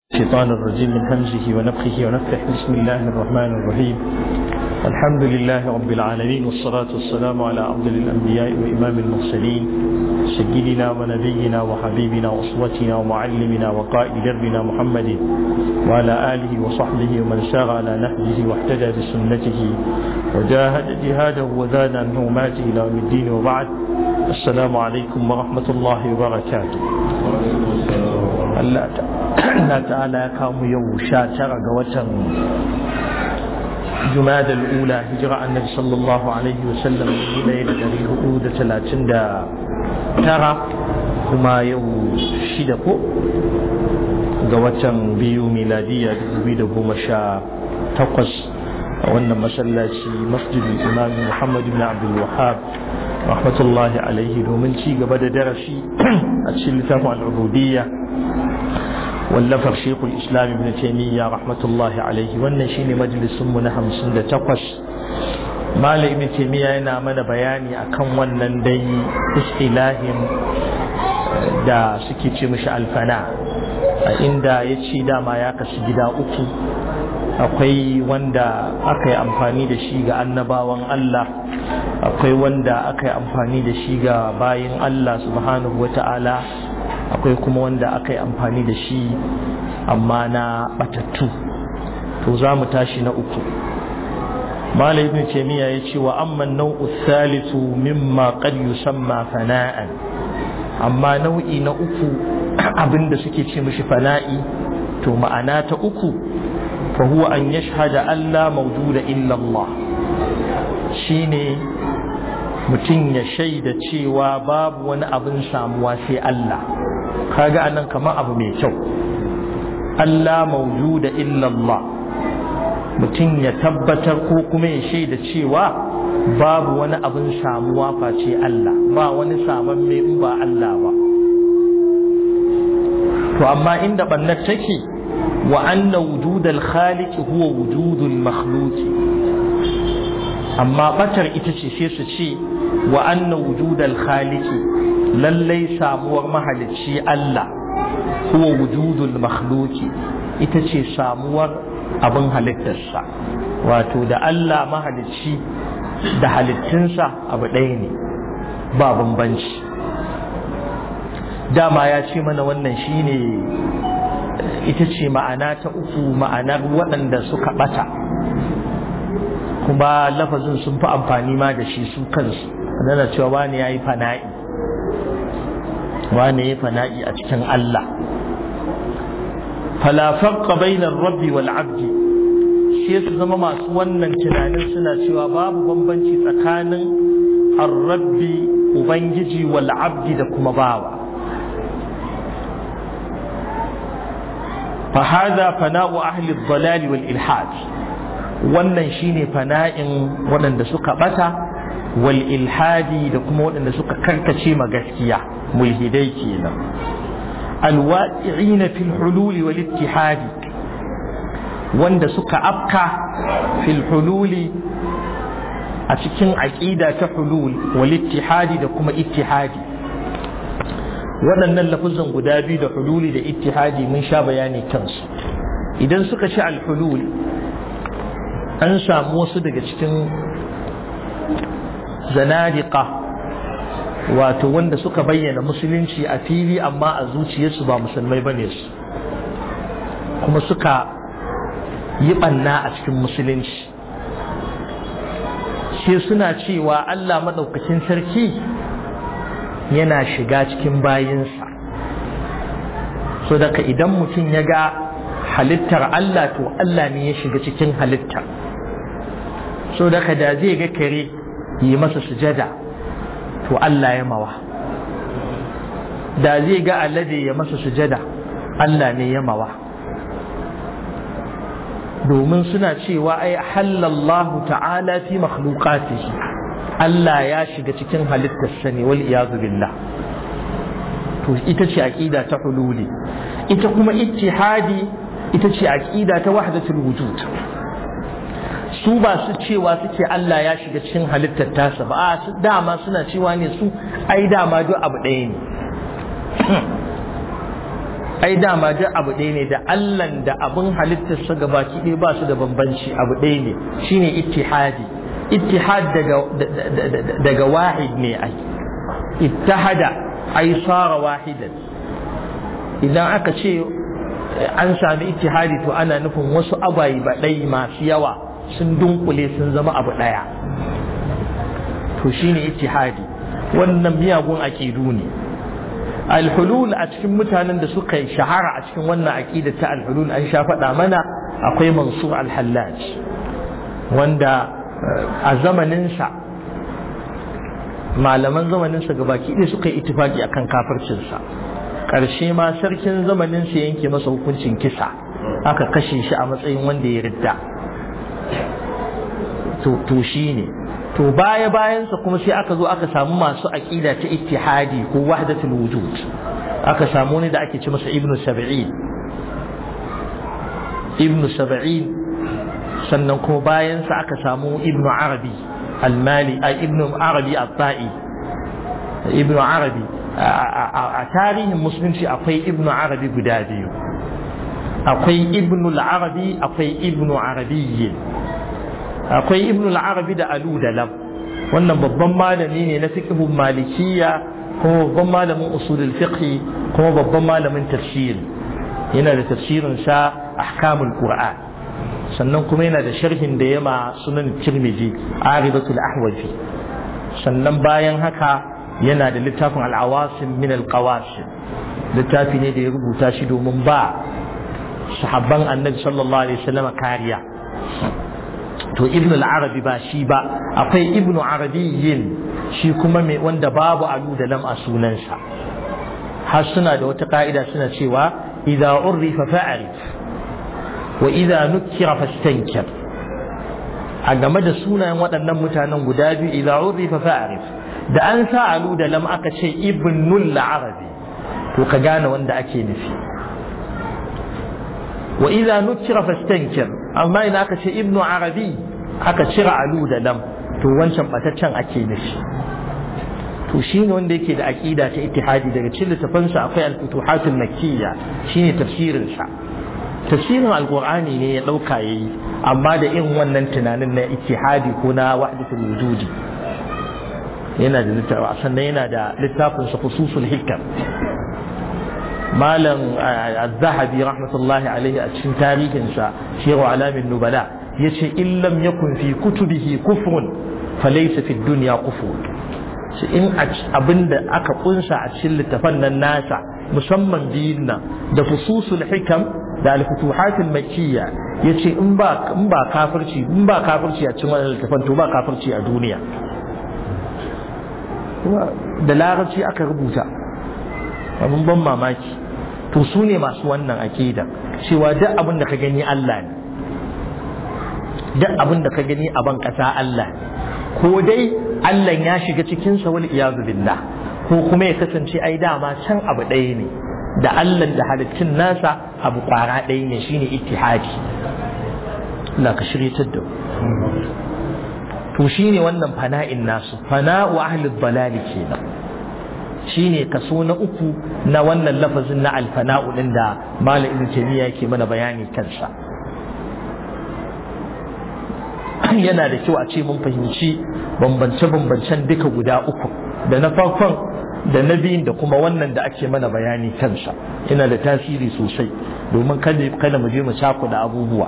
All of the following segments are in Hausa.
الشيطان الرجيم من همزه ونفخه ونفخه بسم الله الرحمن الرحيم الحمد لله رب العالمين والصلاة والسلام على أفضل الأنبياء وإمام المرسلين سيدنا ونبينا وحبيبنا وأسوتنا ومعلمنا وقائد دربنا محمد وعلى آله وصحبه ومن سار على نهجه واهتدى بسنته وجاهد جهاده وزاد عن حرماته إلى يوم الدين وبعد السلام عليكم ورحمة الله وبركاته Allah ta'ala ya kamu yau sha tara ga watan jumada al'ula hijira annabi sallallahu alaihi wasallam ɗaya da ɗari hudu da talatin da tara kuma yau shida ko ga watan biyu miladiya dubu da goma sha takwas a wannan masallaci masjidin imam muhammad ibn abdul wahab rahmatullahi alaihi domin ci gaba da darasi a cikin littafin al'ubudiyya wallafar shekul islam ibn taimiyya rahmatullahi alaihi wannan shine majalisunmu na hamsin da takwas malam ibn taimiyya yana mana bayani akan wannan dai istilahin da suke ce mishi alfana a inda ya ce dama ya kasu gida uku akwai wanda aka yi amfani da shi ga annabawan Allah akwai wanda aka yi amfani da shi ga bayin Allah subhanahu wa ta'ala akwai kuma wanda aka yi amfani da shi amma na batattu to za mu tashi na uku malai ibn taymiya ya ce wa amma nau'u thalithu mimma qad yusamma fana'an amma nau'i na uku abinda suke ce mishi fana'i to ma'ana ta uku fa huwa an yashhada an la mawjuda illa Allah shine mutum ya shaida cewa babu wani abin samuwa sai Allah kaga anan kamar abu mai kyau Allah maujuda illallah mutum ya tabbatar ko kuma ya shaida cewa babu wani abin samuwa face Allah ba wani saman mai in ba Allah ba to amma inda bannar take wa anna wujudal khaliq huwa wujudul makhluq amma batar ita ce sai su ce wa anna wujudal khaliq lallai samuwar mahalicci Allah huwa wujudul makhluki ita ce samuwar abin halittarsa wato da Allah mahalicci da halittunsa abu ɗaya ne ba bambanci dama ya ce mana wannan shine ita ce ma'ana ta uku ma'anar waɗanda suka ɓata kuma lafazin sun fi amfani ma da shi su kansu nana cewa wani ya yi fana'i wane ya fana'i a cikin Allah falafaqqa bainar rabbi wal abdi sai su zama masu wannan tunanin suna cewa babu bambanci tsakanin ar-rabbi ubangiji wal abdi da kuma bawa fa hadha fana'u ahli ad-dalal wal ilhad wannan shine fana'in waɗanda suka bata wal ilhadi da kuma waɗanda suka karkace ma gaskiya mulhidai kenan alwaqi'ina fil hululi wal ittihadi wanda suka afka fil hululi a cikin aqida ta hulul wal ittihadi da kuma ittihadi waɗannan lafuzan guda biyu da hululi da ittihadi mun sha bayani kansu idan suka ci al hulul an samu wasu daga cikin zanadiqa wato wanda suka bayyana musulunci a fili amma a zuciyarsu ba musulmai bane su kuma suka yi banna a cikin musulunci sai suna cewa Allah maɗaukacin sarki yana shiga cikin bayinsa so daga idan mutum ya ga halittar Allah to Allah ne ya shiga cikin halittar so daga da zai ga kare yi masa sujada to Allah ya mawa da zai ga alade ya masa sujada Allah ne ya mawa domin suna cewa ai halallahu ta'ala fi makhluqatihi Allah ya shiga cikin halittarsa ne wal iyadu billah to ita ce aqida ta hululi ita kuma ittihadi ita ce aqida ta wahdatul wujud su ba su cewa suke Allah ya shiga cikin halittar tasa ba a su dama suna cewa ne su ai dama duk abu ɗaya ne ai dama duk abu ɗaya ne da allan da abin halittarsa gabaki ɗaya ba su da bambanci abu ɗaya ne shine ittihadi ittihad daga daga wahid ne ai ittahada ai sara wahidan idan aka ce an sami ittihadi to ana nufin wasu abayi ba ɗai masu yawa sun dunkule sun zama abu ɗaya to shine ittihadi wannan miyagun aƙidu ne alhulul a cikin mutanen da suka yi shahara a cikin wannan aƙida ta alhulul an sha faɗa mana akwai mansur alhallaj wanda a zamaninsa malaman zamaninsa gabaki ɗaya suka yi itifaki akan kafircinsa ƙarshe ma sarkin zamaninsa yanke masa hukuncin kisa aka kashe shi a matsayin wanda ya ridda to shi ne to baya bayansa kuma sai aka zo aka samu masu aƙida ta ittihadi ko wahdatul wujud aka samu wani da ake ce masa ibnu sab'in ibnu sab'in sannan kuma bayansa aka samu ibnu arabi almali a ibnu arabi at-ta'i ibnu arabi a tarihin musulunci akwai ibnu arabi guda biyu akwai ibnu al-arabi akwai ibnu arabiyyin akwai ibn al-arabi da alu da lam wannan babban malami ne na fiqhun malikiyya kuma babban malamin usulul fiqh kuma babban malamin tafsir yana da tafsirin sa ahkamul qur'an sannan kuma yana da sharhin da yama sunan tirmidhi aridatul ahwazi sannan bayan haka yana da littafin al-awasim min al-qawasim littafi ne da ya rubuta shi domin ba sahabban annabi sallallahu alaihi wasallam kariya to ibn al-arabi ba shi ba akwai ibn arabiyyin shi kuma mai wanda babu alu da lam a sunansa har suna da wata ka'ida suna cewa idza urrifa fa'arif wa idza nukkira fastankir a game da sunayen waɗannan mutanen guda biyu idza urrifa fa'arif da an sa alu da lam aka ce ibnul arabi to ka gane wanda ake nufi wa idza nukkira fastankir amma idan aka ce ibnu arabi aka cire alu da lam to wancan bataccen ake nufi to shine wanda yake da aqida ta ittihadi daga cikin littafansa akwai al-futuhatul makkiyya shine tafsirin sa tafsirin alqur'ani ne ya dauka yayi amma da irin wannan tunanin na ittihadi ko na wahdatul wujudi yana da littafi sannan yana da littafin sa fususul hikam malam az-zahabi rahmatullahi alaihi a cikin tarihinsa shehu alamin nubala yace in lam yakun fi kutubihi kufrun falaysa fi dunya kufur shi in abinda aka kunsa a cikin littafan nan nasa musamman biyun nan da fususul hikam da al-futuhatul makkiyya yace in ba in ba kafirci in ba kafirci a cikin wannan littafan to ba kafirci a duniya da larabci aka rubuta abin ban mamaki to su ne masu wannan aƙida cewa duk abin da ka gani Allah ne duk abin da ka gani a ban ƙasa Allah ne ko dai Allah ya shiga cikin sa wal iyazu billah ko kuma ya kasance ai dama can abu ɗaya ne da Allah da halittun nasa abu ƙwara ɗaya ne shine ittihadi Allah ka shiryatar da to shine wannan fana'in nasu fana'u ahli dalali kenan shine kaso na uku na wannan lafazin na alfana'u din da malam ibn taymiya yake mana bayani kansa yana da kyau a ce mun fahimci bambance-bambancen duka guda uku da na farkon da na biyun da kuma wannan da ake mana bayani kansa yana da tasiri sosai domin kada mu je mu da abubuwa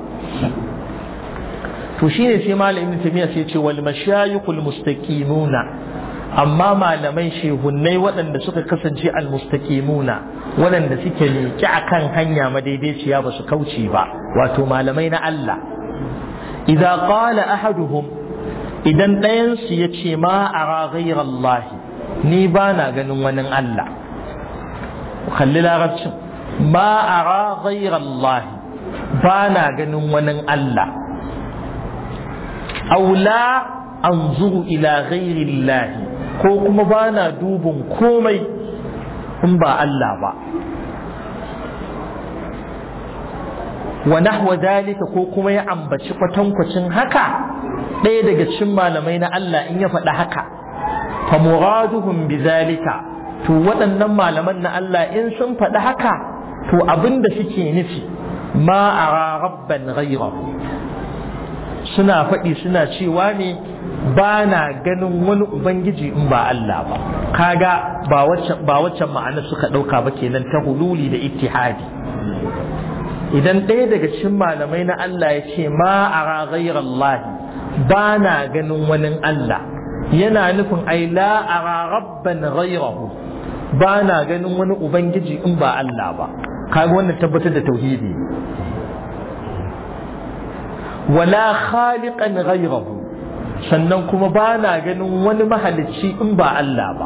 to shine sai malam ibn taymiya sai ce wal mashayikhul mustaqimuna amma malamai shehunnai waɗanda suka kasance almustaqimuna waɗanda suke miƙe akan hanya madaidaiciya ba su kauce ba wato malamai na Allah idza qala ahaduhum idan ɗayan su yace ma ara ghayra Allah ni ba na ganin wani Allah kalli larabcin ma ara ghayra Allah ba na ganin wani Allah aula anzuru ila ghayri Allah ko kuma ba na dubin komai in ba Allah ba wa nahwa dalika ko kuma ya ambaci kwatankwacin haka ɗaya daga cikin malamai na Allah in ya faɗi haka fa muraduhum bi zalika to waɗannan malaman na Allah in sun faɗi haka to abin da suke nufi ma ara rabban ghayrahu suna faɗi suna cewa ne ba na ganin wani ubangiji in ba Allah ba kaga ba waccan ba waccan ma'ana suka ɗauka ba kenan ta hululi da ittihadi idan ɗaya daga cikin malamai na Allah ya ce ma ara ghayrallahi ba na ganin wani Allah yana nufin ai la ara rabban ghayrahu ba na ganin wani ubangiji in ba Allah ba kaga wannan tabbatar da tauhidi wala khaliqan ghayrahu sannan kuma ba na ganin wani mahalicci in ba Allah ba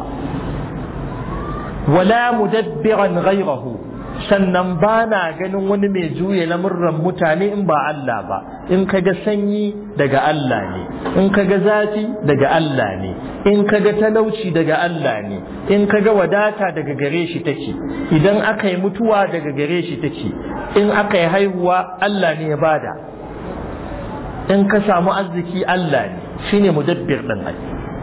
wala mudabbiran ghayrahu sannan ba na ganin wani mai juya lamurran mutane in ba Allah ba in ka ga sanyi daga Allah ne in ka ga zafi daga Allah ne in ka ga talauci daga Allah ne in ka ga wadata daga gare shi take idan aka yi mutuwa daga gare shi take in aka yi haihuwa Allah ne ya bada in ka samu arziki Allah ne shine mudabbir din ai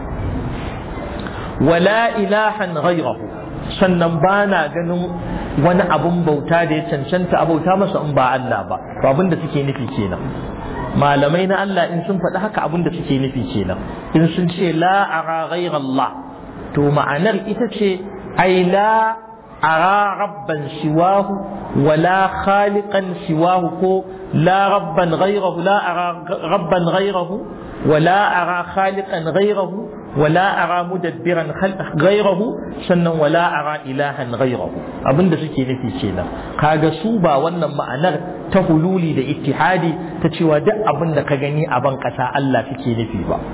wala ilahan ghayrahu sannan ba na ganin wani abun bauta da ya cancanta a bauta masa in ba Allah ba to abin da suke nufi kenan malamai na Allah in sun faɗi haka abin da suke nufi kenan in sun ce la ara ghayra Allah to ma'anar ita ce ai la ara rabban siwahu wala khaliqan siwahu ko la rabban ghayrahu la ara rabban ghayrahu wala ara khaliqan ghayrahu ولا أرى مدبرا غيره سنن ولا أرى إلها غيره abin da suke nufi kenan kaga su ba wannan ma'anar ta hululi da ittihadi ta cewa duk abin da ka gani a ban ƙasa Allah suke nufi ba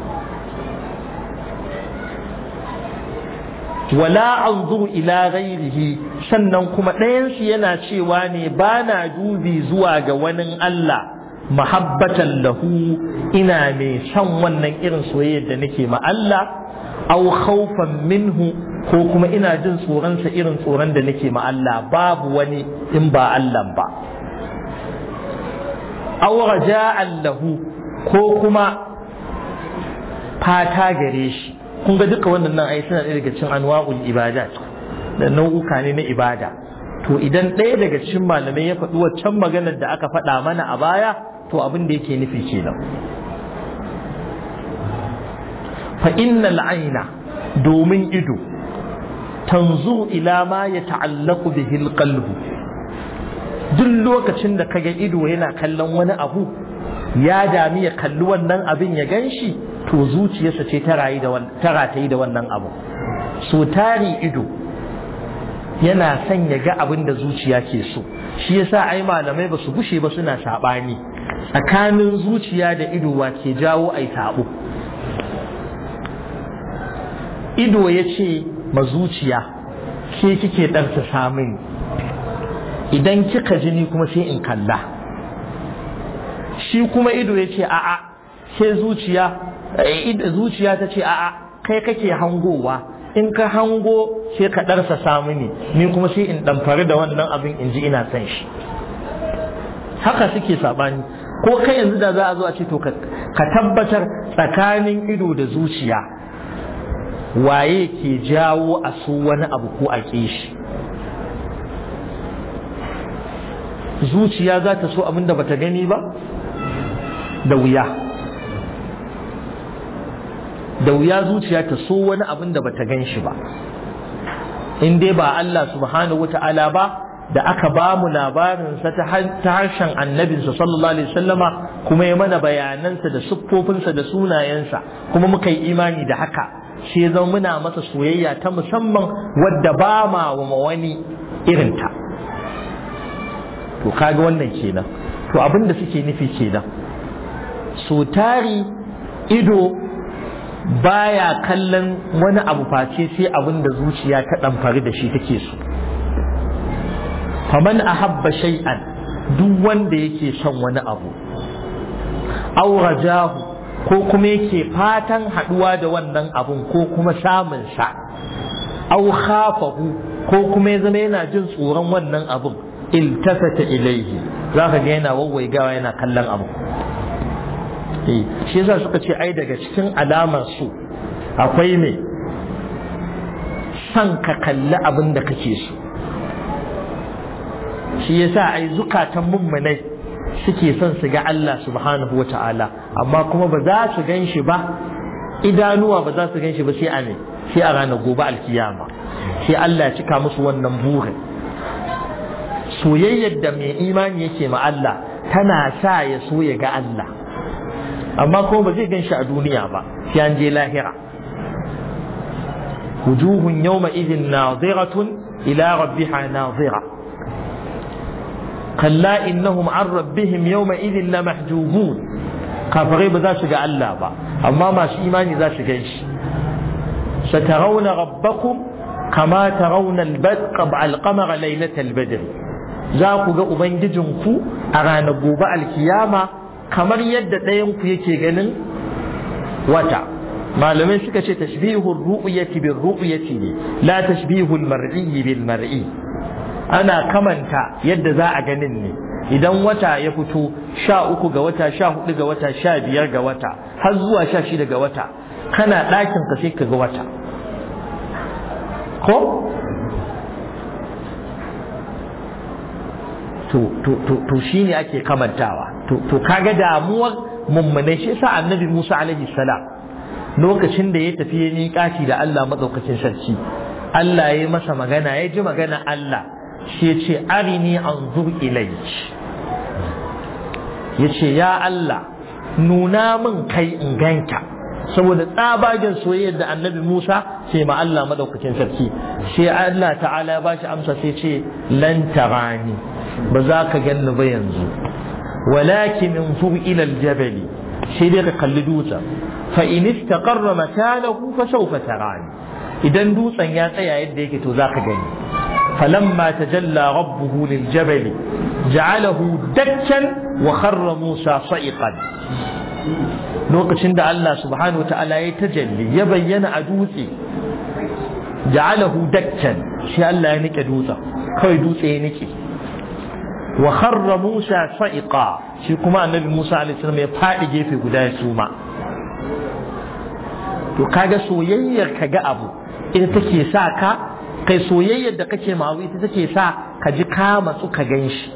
wala anzuru ila ghairihi sannan kuma ɗayansu yana cewa ne ba na dubi zuwa ga wani Allah mahabbatan lahu ina mai son wannan irin soyayyar da nake ma Allah aw khawfan minhu ko kuma ina jin tsoronsa irin tsoron da nake ma Allah babu wani in ba Allah ba aw raja'an lahu ko kuma fata gare shi kun ga duka wannan nan ai suna daga cikin anwa'ul ibadat da nau'uka ne na ibada to idan ɗaya daga cikin malamai ya faɗi waccan maganar da aka faɗa mana a baya to abin da yake nufi kenan fa innal aina domin ido tanzu ila ma ya ta'allaku bihi alqalbu duk lokacin da kaga ido yana kallon wani abu ya dami ya kalli wannan abin ya ganshi to zuciyarsa ce ta rayu da ta ratayi da wannan abu so tari ido yana son ya ga abin da zuciya ke so shi yasa ai malamai ba su gushe ba suna saɓani tsakanin zuciya da ido wa ke jawo ai sabo ido ya ce ma zuciya ke kike ɗarsa samun idan kika jini kuma sai in kalla shi kuma ido ya ce a'a ke zuciya zuciya ta ce a'a kai kake hangowa in ka hango sai ka ɗarsa samu ne ni kuma sai in ɗamfari da wannan abin in ji ina son shi haka suke saɓani ko kai yanzu da za a zo a ce to ka tabbatar tsakanin ido da zuciya waye ke jawo a so wani abu ko a ƙe shi zuciya za ta so abin da bata gani ba da wuya da wuya zuciya ta so wani abin da bata gan shi ba in dai ba Allah subhanahu wata'ala ba da aka ba mu labarinsa ta harshen annabinsa sallallahu alaihi wasallama kuma ya mana bayanansa da siffofinsa da sunayensa kuma muka yi imani da haka sai zan muna masa soyayya ta musamman wadda ba ma wa wani irinta to kaga wannan kenan to abin da suke nufi kenan so tari ido baya kallon wani abu face sai abin da zuciya ta ɗamfari da shi take so faman ahabba shay'an duk wanda yake son wani abu aw rajahu ko kuma yake fatan haduwa da wannan abun ko kuma samun sa aw khafahu ko kuma ya zama yana jin tsoron wannan abun iltafata ilaihi zaka ga yana wawwaigawa yana kallon abu eh shi yasa suka ce ai daga cikin alamar su akwai me san ka kalli abin da kake so shi yasa ai zukatan mummunai suke son su ga Allah subhanahu wa ta'ala amma kuma ba za su gan shi ba idanuwa ba za su gan shi ba sai a ne sai a ranar gobe alkiyama sai Allah ya cika musu wannan burin soyayyar da mai imani yake ma Allah tana sa ya so ya ga Allah amma kuma ba zai gan shi a duniya ba sai an je lahira wujuhun yawma idin naziratun ila rabbiha nazira kalla innahum an rabbihim yawma idin la mahjubun kafirai ba za su ga Allah ba amma masu imani za su gan shi satarawna rabbakum kama tarawna al-qamara laylatal badr za ku ga ubangijinku a ranar gobe alkiyama kamar yadda ɗayanku yake ganin wata malamai suka ce tashbihul ru'yati bil ru'yati ne la tashbihul mar'i bil mar'i ana kamanta yadda za a ganin ne idan wata ya fito sha uku ga wata sha hudu ga wata sha biyar ga wata har zuwa sha shida ga wata kana ɗakin ka sai ka ga wata ko to shi ne ake kamantawa to kaga damuwar mummunai shi yasa annabi Musa alaihi salam lokacin da ya tafi ya miƙaci da Allah madaukakin sarki Allah ya yi masa magana ya ji magana Allah shi ya ce arini anzur ilayk ya ce ya Allah nuna min kai in ganka saboda tsabagen soyayyar da annabi Musa sai ma Allah madaukakin sarki sai Allah ta'ala ya bashi amsa sai ce lan tarani ba za ka ganni ba yanzu walakin inzur ila aljabal sai dai ka kalli dutsen fa in istaqarra makanahu fa sawfa tarani idan dutsen ya tsaya yadda yake to za ka gani falamma tajalla rabbuhu liljabal ja'alahu dakkan wa kharra Musa sa'iqan lokacin da Allah subhanahu ta'ala ya tajalli ya bayyana a dutse ja'alahu dakkan shi Allah ya nike dutsen kawai dutse ya nike wa kharra Musa sa'iqa shi kuma annabi Musa alaihi salam ya fadi gefe guda ya suma to kaga soyayyar ka ga abu ita take sa ka kai soyayyar da kake mawu ita take sa ka ji ka matsu ka ganshi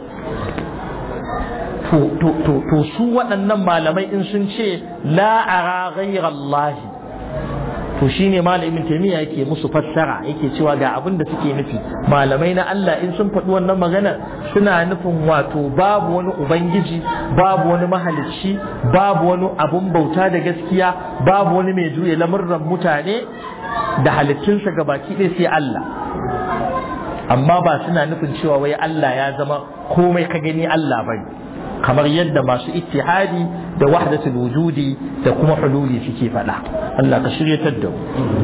to su waɗannan malamai in sun ce la'ara ghayra Allah to shine malamin taymiya yake musu fassara yake cewa ga abin da suke nufi malamai na Allah in sun faɗi wannan magana suna nufin wato babu wani ubangiji babu wani mahalicci babu wani abun bauta da gaskiya babu wani mai juya lamurran mutane da halittunsa ga baki ɗaya sai Allah amma ba suna nufin cewa wai Allah ya zama komai ka gani Allah bane kamar yadda masu ittihadi da wahdatul wujudi da kuma hululi suke faɗa Allah ka shiryatar da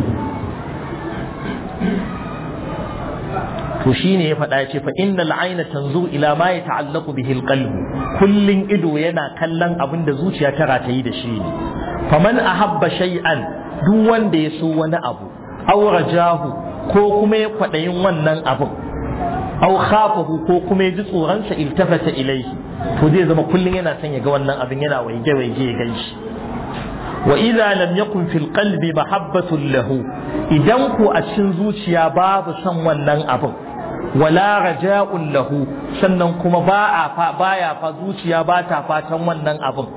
to shine ya faɗa ce fa innal ayna tanzu ila ma yata'allaqu bihi alqalb kullun ido yana kallon abin da zuciya ta ratayi da shi ne faman ahabba shay'an duk wanda ya so wani abu aw rajahu ko kuma ya kwaɗayin wannan abin aw khafahu ko kuma ya ji tsoronsa iltafata ilaihi to zai zama kullum yana son ya ga wannan abin yana waige waige ya gan shi wa idza lam yakun fil qalbi mahabbatun lahu idan ku a cikin zuciya babu son wannan abin wala raja'un lahu sannan kuma ba a fa baya fa zuciya ba ta fatan wannan abin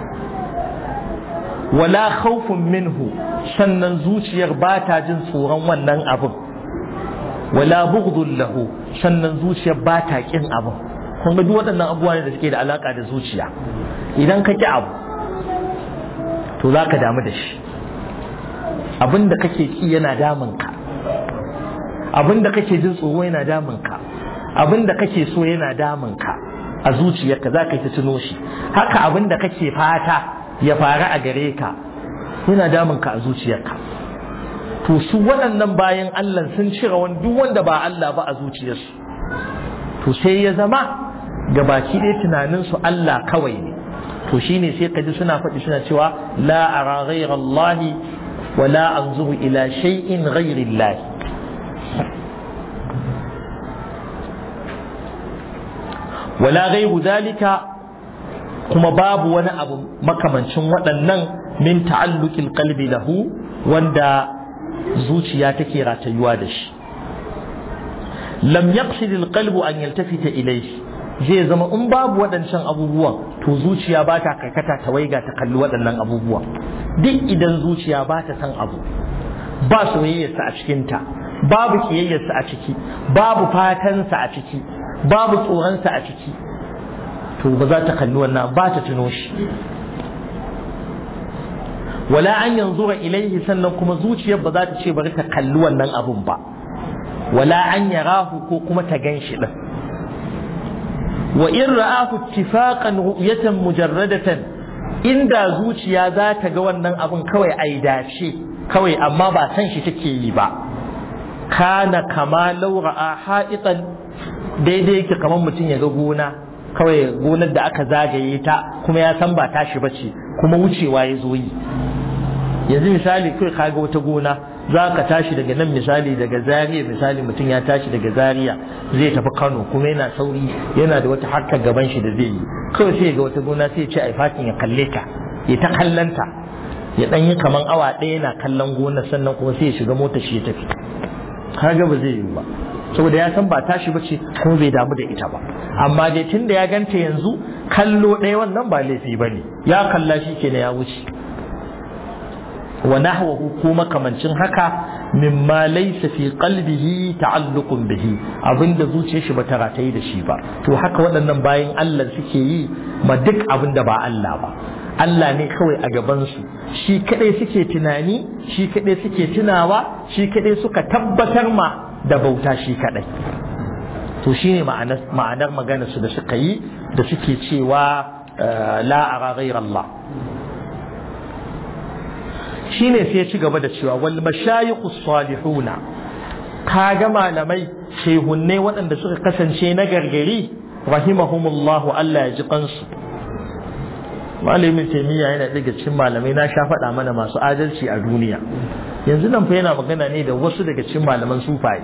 wala khawfun minhu sannan zuciyar ba ta jin tsoron wannan abin wala bughdun lahu sannan zuciyar ba ta kin abin kun ga duk waɗannan abubuwa ne da suke da alaka da zuciya idan ka ki abu to za ka damu da shi abin da kake ki yana damun ka abin da kake jin tsoro yana damun ka abin da kake so yana damun ka a zuciyarka za ka yi ta tuno shi haka abin da kake fata ya faru a gare ka yana damun ka a zuciyarka to su waɗannan bayan Allah sun cire wani duk wanda ba Allah ba a zuciyarsu to sai ya zama ga baki ɗaya tunaninsu Allah kawai ne to shine sai kaji suna faɗi suna cewa la ara ghayra Allah wa la anzuru ila shay'in ghayri Allah wala ghayru dalika kuma babu wani abu makamancin waɗannan min ta'alluqil qalbi lahu wanda zuciya take ratayuwa da shi lam yaqsid alqalbu an yaltafita ilayhi zai zama in babu waɗancan abubuwan to zuciya ba ta karkata ta waiga ta kalli waɗannan abubuwa duk idan zuciya ba ta san abu ba soyayyarsa a cikinta babu kiyayyarsa a ciki babu fatansa a ciki babu tsoronsa a ciki to ba za ta kalli wannan ba ta tuno shi wala an yanzura ilaihi sannan kuma zuciyar ba za ta ce bari ta kalli wannan abun ba wala an yarahu ko kuma ta gan shi din wa in ra'ahu ittifaqan ru'yatan mujarradatan inda zuciya za ta ga wannan abun kawai ai dace kawai amma ba san shi take yi ba kana kama laura a ha'itan daidai yake kamar mutum ya ga gona kawai gonar da aka zagaye ta kuma ya san ba tashi ba ce kuma wucewa ya zo yi yanzu misali kai ka ga wata gona za ka tashi daga nan misali daga zariya misali mutum ya tashi daga zariya zai tafi kano kuma yana sauri yana da wata harkar gaban shi da zai yi kawai sai ga wata gona sai ya ce ai fatin ya kalle ta ya ta kallanta ya dan yi kaman awa ɗaya yana kallon gonar sannan kuma sai ya shiga mota shi ya tafi kaga ba zai yi ba saboda ya san ba tashi ba ce kuma bai damu da ita ba amma dai tun da ya ganta yanzu kallo ɗaya wannan ba laifi ba ne ya kalla shi kenan ya wuce wa nahwahu ko makamancin haka mimma laysa fi qalbihi ta'alluqun bihi abinda zuciyar shi bata rataye da shi ba to haka waɗannan bayan Allah suke yi ma duk abinda ba Allah ba Allah ne kawai a gabansu shi kadai suke tunani shi kadai suke tunawa shi kadai suka tabbatar ma da bauta shi kadai to shine ma'anar ma'anar maganar su da suka yi da suke cewa la ara ghayra Allah shine sai ya ci gaba da cewa wal mashayikhu salihuna kaga malamai shehunne waɗanda suka kasance na gargari rahimahumullahu Allah ya ji kansu malamin taimiyya yana daga cikin malamai na sha faɗa mana masu adalci a duniya yanzu nan fa yana magana ne da wasu daga cikin malaman sufaye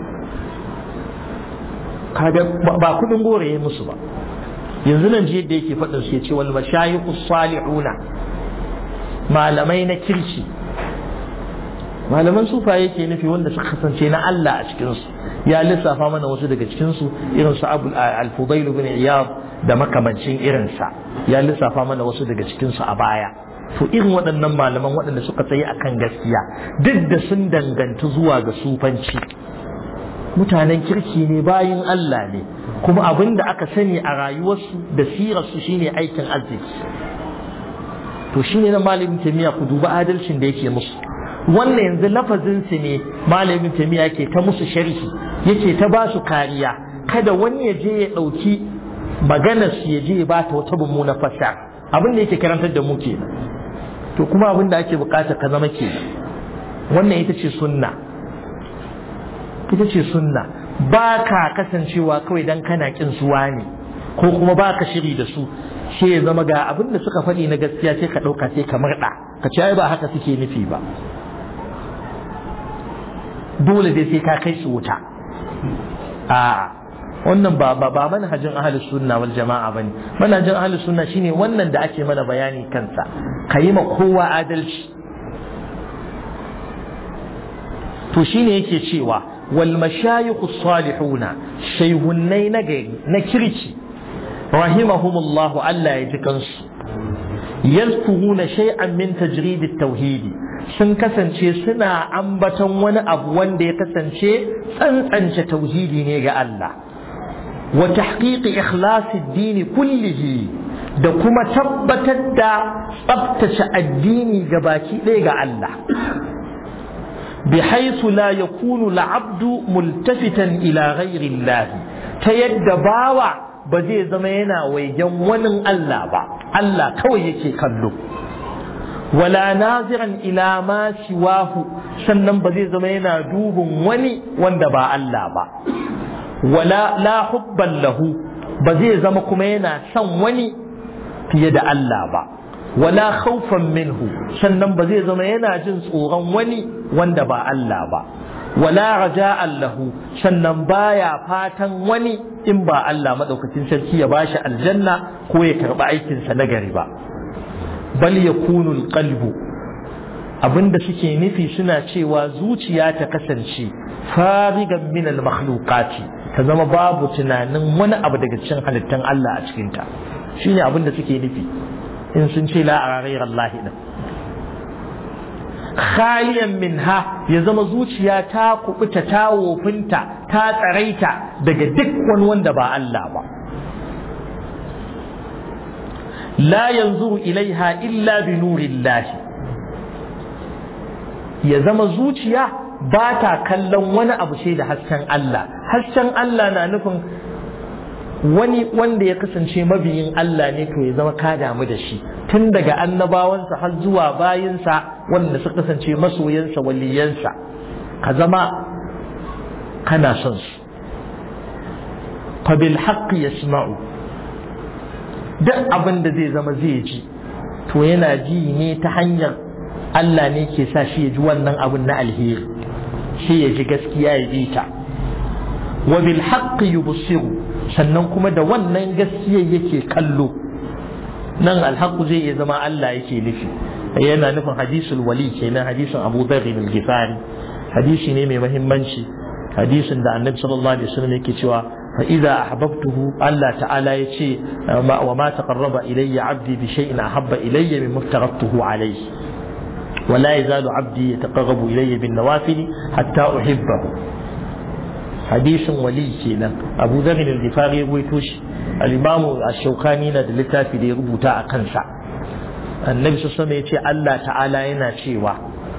kaga ba kudin gore ya musu ba yanzu nan ji yadda yake faɗin su ya ce wal mashayikhu salihuna malamai na kirki malaman sufaye ke nufi wanda suka kasance na Allah a cikinsu ya lissafa mana wasu daga cikinsu irin su abu al-fudail bin iyad da makamancin irinsa ya lissafa mana wasu daga cikinsu a baya to irin waɗannan malaman waɗanda suka tsaye akan gaskiya duk da sun dangantu zuwa ga sufanci mutanen kirki ne bayin Allah ne kuma abin da aka sani a rayuwarsu da sirarsu shine aikin arziki to shine na malamin tamiya ku duba adalcin da yake musu wannan yanzu lafazin su ne malamin tamiya ke ta musu sharhi yake ta ba su kariya kada wani ya je ya ɗauki maganar su ya je ya bata wata mummuna fasa abin da yake karantar da mu kenan to kuma abin da ake bukata ka zama kenan wannan ita ce sunna ita ce sunna ba ka kasancewa kawai dan kana kin suwa ne ko kuma ba ka shiri da su sai ya zama ga abin da suka faɗi na gaskiya sai ka ɗauka sai ka murɗa ka ce ai ba haka suke nufi ba dole dai sai ka kai su wuta a wannan ba ba ba manhajin ahlus sunna wal jama'a bane manhajin ahlus sunna shine wannan da ake mana bayani kansa kayi ma kowa adalci to shine yake cewa wal mashayikh salihuna shayhunnai na gari na kirki rahimahumullahu Allah ya ji kansu yazkuruna shay'an min tajrid at-tauhid sun kasance suna ambaton wani abu wanda ya kasance tsantsance tauhidi ne ga Allah wa tahqiqi ikhlasi ad-din kullihi da kuma tabbatar da tsabtace addini ga baki ɗaya ga Allah بحيث لا يكون العبد ملتفتا إلى غير الله تيد باوع بزي زمينا ويجن ونن الله با الله كوي يكي كلو ولا ناظرا إلى ما سواه sannan ba zai zama yana dubin wani wanda ba Allah ba wala la hubban lahu ba zai zama kuma yana son wani fiye da Allah ba wala khawfan minhu sannan ba zai zama yana jin tsoron wani wanda ba Allah ba wala raja'an lahu sannan baya fatan wani in ba Allah madaukakin sarki ya bashi aljanna ko ya karba aikin sa na gari ba bal yakunu alqalbu abinda suke nufi suna cewa zuciya ta kasance farigan min almakhluqati ta ta zama babu tunanin wani abu daga cikin halittun Allah a cikinta shine abin da suke nufi in sun ce la a Allah din khaliyan minha ya zama zuciya ta kubuta ta wofinta ta tsaraita daga duk wani wanda ba Allah ba la yanzu ilaiha illa bi nurillahi ya zama zuciya ba ta kallon wani abu sai da hasken Allah hasken Allah na nufin wani wanda ya kasance mabiyin Allah ne to ya zama ka damu da shi tun daga annabawansa har zuwa bayinsa wanda suka kasance masoyansa waliyansa ka zama kana son su fa bil haqqi yasma'u duk abin da zai zama zai ji to yana ji ne ta hanyar Allah ne ke sa shi ya ji wannan abin na alheri shi ya ji gaskiya ya bi ta wa bil haqqi yubsiru sannan kuma da wannan gaskiyar yake kallo nan alhaqu zai iya zama Allah yake nufi yana nufin hadisul wali kenan hadisin Abu Dharr al-Ghifari hadisi ne mai muhimmanci hadisin da Annabi sallallahu alaihi wasallam yake cewa fa idza ahbabtuhu Allah ta'ala yace wa ma taqarraba ilayya 'abdi bi shay'in ahabba ilayya mimma aftaratuhu alayhi ولا يزال عبدي يتقرب إلي بالنوافل حتى أحبه حديث ولي كينا أبو ذر الغفاري يقول توش الإمام الشوكاني ندى لتافي دي ربوتا أقنسا النبي صلى الله عليه وسلم يقول الله تعالى ينا شيوا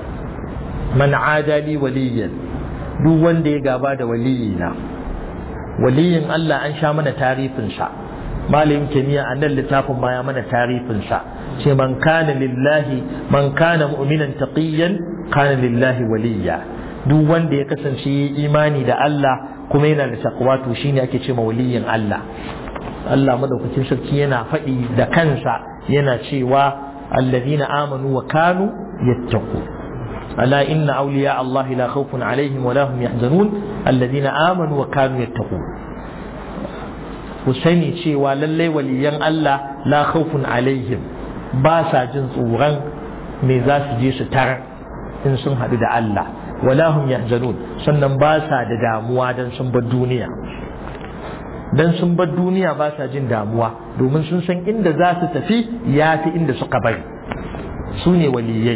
من عادى لي وليا duk wanda ya gaba da waliyina waliyin Allah an sha mana tarifinsa malamin kimiyya a nan littafin ma ya mana tarifinsa ce man kana lillahi man kana mu'minan taqiyan kana lillahi waliya duk wanda ya kasance imani da Allah kuma yana da taqwa to shine ake ce ma waliyin Allah Allah madaukakin sarki yana faɗi da kansa yana cewa alladhina amanu wa kanu yattaqu ألا إن أولياء الله لا خوف عليهم ولا هم يحزنون الذين آمنوا وكانوا يتقون Husaini cewa lallai waliyan Allah la khawfun alaihim ba sa jin tsoron me za su je su tar in sun haɗu da Allah wala hum yahzanun sannan ba sa da damuwa dan sun bar duniya dan sun bar duniya ba sa jin damuwa domin sun san inda za su tafi ya fi inda suka bari su ne waliyai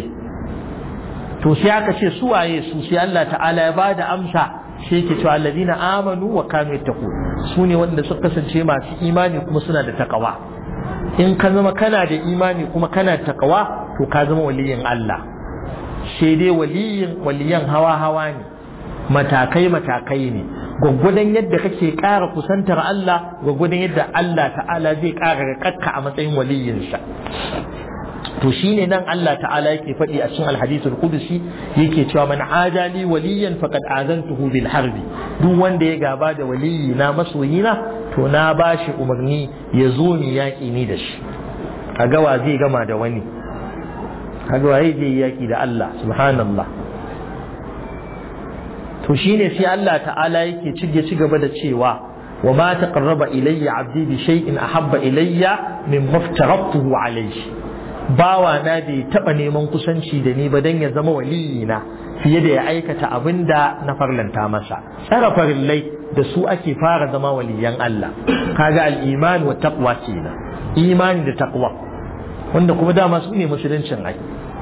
to sai aka ce su waye su sai Allah ta'ala ya bada amsa sai ke cewa alladina amanu wa kanu yattaqun su ne wanda suka kasance masu imani kuma suna da takawa in ka zama kana da imani kuma kana da takawa to ka zama waliyin Allah sai dai waliyin waliyan hawa hawa ne matakai matakai ne gwaggwadon yadda kake ƙara kusantar Allah gwaggwadon yadda Allah ta'ala zai ƙara kakka a matsayin waliyinsa to shine nan Allah ta'ala yake faɗi a cikin alhadithul qudsi yake cewa man adali waliyan faqad azantuhu bil harbi duk wanda ya gaba da waliyi na masoyina to na bashi umarni ya zo ni yaƙi ni da shi kaga wa zai gama da wani kaga wa zai yaƙi da Allah subhanallah to shine sai Allah ta'ala yake ci gaba da cewa wa ma taqarraba ilayya 'abdi bi shay'in ahabba ilayya mimma aftaratuhu alayhi bawa na bai taba neman kusanci da ni ba dan ya zama waliyina fiye da ya aikata abin da na farlanta masa tsara farillai da su ake fara zama waliyan Allah kaga al-iman wa taqwa kenan imani da taqwa wanda kuma dama su ne musuluncin ai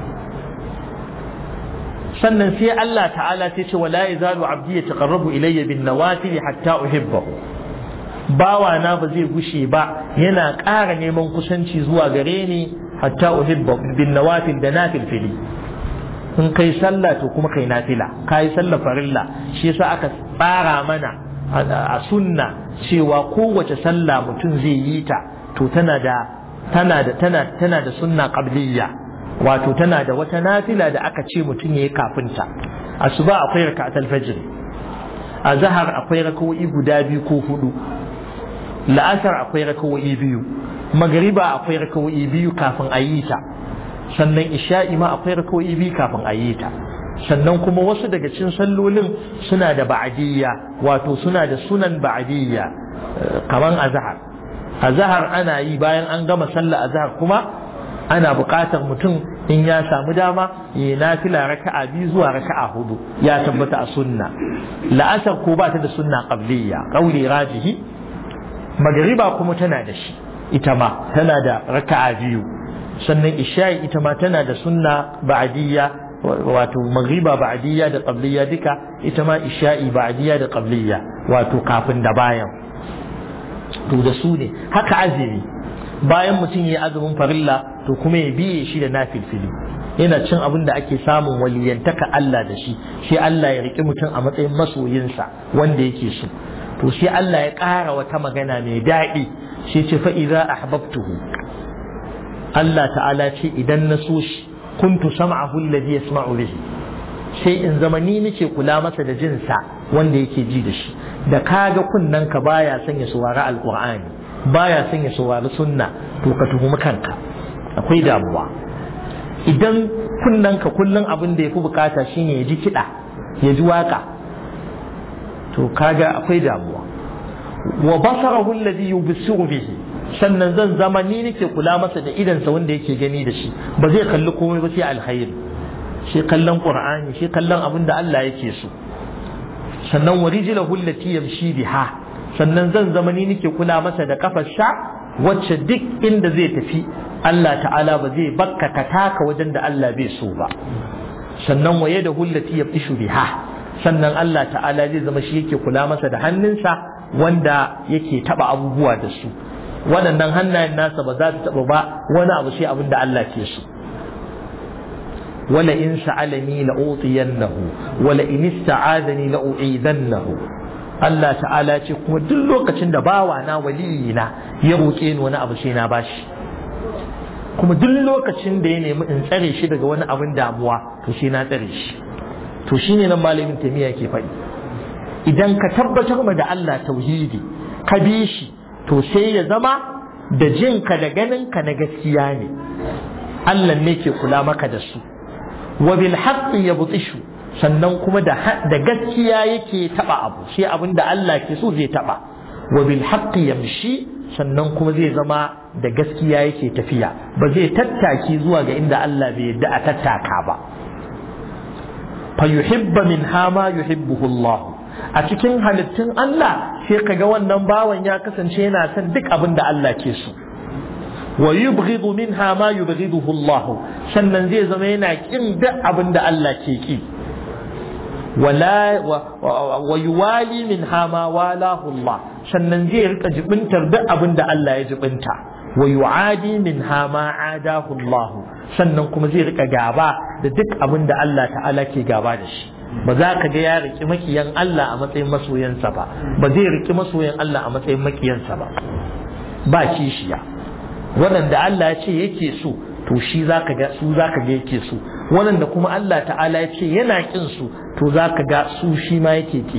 sannan sai Allah ta'ala sai ce wala yazalu abdi yataqarrabu ilayya bin nawafil hatta uhibbahu bawa na ba zai gushe ba yana ƙara neman kusanci zuwa gare ni hatta uhibba bin nawafil da nafil fili in kai sallah to kuma kai nafila kai sallah farilla shi yasa aka tsara mana a sunna cewa kowace sallah mutum zai yi ta to tana da tana da tana tana da sunna qabliyya wato tana da wata nafila da aka ce mutum yayi kafin ta asuba akwai raka'atul fajr azhar akwai raka'o'i guda biyu ko hudu la'asar akwai raka'o'i biyu magariba akwai rakawoyi biyu kafin a yi ta sannan isha'i ma akwai rakawoyi biyu kafin a yi ta sannan kuma wasu daga cikin sallolin suna da ba'adiyya wato suna da sunan ba'adiyya kaman azhar azhar ana yi bayan an gama sallah azhar kuma ana buƙatar mutum in ya samu dama ya nafila raka'a biyu zuwa raka'a hudu ya tabbata a sunna la'asar ko ba ta da sunna qabliya qauli rajihi magriba kuma tana da shi ita ma tana da raka'a biyu sannan isha'i ita ma tana da sunna ba'diyya wato magriba ba'diyya da qabliya duka ita ma isha'i ba'diyya da qabliya wato kafin da bayan to da su ne haka azumi bayan mutum ya azumin farilla to kuma ya biye shi da nafilfili yana cin abin da ake samun waliyantaka Allah da shi sai Allah ya riƙi mutum a matsayin masoyinsa wanda yake so to sai Allah ya ƙara wata magana mai daɗi sai ce fa idza ahbabtuhu Allah ta'ala ce idan na so shi kuntu sam'ahu alladhi yasma'u bihi sai in zama ni nake kula masa da jinsa wanda yake ji da shi da kaga kunnen ka baya son ya saurari alqur'ani baya son ya saurari sunna to ka tuhumi kanka akwai damuwa idan kunnen ka kullun abin da yafi bukata shine ya ji kiɗa ya ji waka to kaga akwai damuwa wa basarahu alladhi yubsiru bihi sannan zan zama ni nake kula masa da idansa wanda yake gani da shi ba zai kalli komai ba sai alkhairi shi kallon qur'ani shi kallon abin da Allah yake so sannan wa rijlahu allati yamshi biha sannan zan zama ni nake kula masa da kafarsa wacce duk inda zai tafi Allah ta'ala ba zai bakka ka taka wajen da Allah bai so ba sannan wa yadahu allati yabtishu biha sannan Allah ta'ala zai zama shi yake kula masa da hannunsa wanda yake taba abubuwa da su waɗannan hannayen nasa ba za su taba ba wani abu sai abin da Allah ke so wala in sa'alani la utiyannahu wala in ista'adani la u'idannahu Allah ta'ala ce kuma duk lokacin da bawa na waliyina ya roƙe ni wani abu sai na bashi kuma duk lokacin da ya nemi in tsare shi daga wani abin damuwa to sai na tsare shi to shine nan malamin tamiya ke faɗi idan ka tabbatar ma da Allah tauhidi ka bi shi to sai ya zama da jinka da ganinka na gaskiya ne Allah ne ke kula maka da su wa bil haqqi yabtishu sannan kuma da da gaskiya yake taba abu sai abin da Allah ke so zai taba wa bil haqqi yamshi sannan kuma zai zama da gaskiya yake tafiya ba zai tattaki zuwa ga inda Allah bai yadda a tattaka ba fa yuhibba min hama yuhibbuhu Allah a cikin halittun Allah sai kaga wannan bawan ya kasance yana son duk abin da Allah ke so wa yubghidu minha ma yubghiduhu Allah sannan zai zama yana kin duk abin da Allah ke ki wala wa yuwali minha ma walahu Allah sannan zai rika jibintar duk abin da Allah ya jibinta wa yu'adi minha ma adahu Allah sannan kuma zai rika gaba da duk abin da Allah ta'ala ke gaba da shi ba za ka ga ya riki makiyan Allah a matsayin masoyansa ba ba zai riki masoyan Allah a matsayin makiyansa ba ba kishiya waɗanda Allah ya ce yake so to shi zaka ga su zaka ga yake so waɗanda kuma Allah ta'ala ya ce yana kin su to zaka ga su shi ma yake ki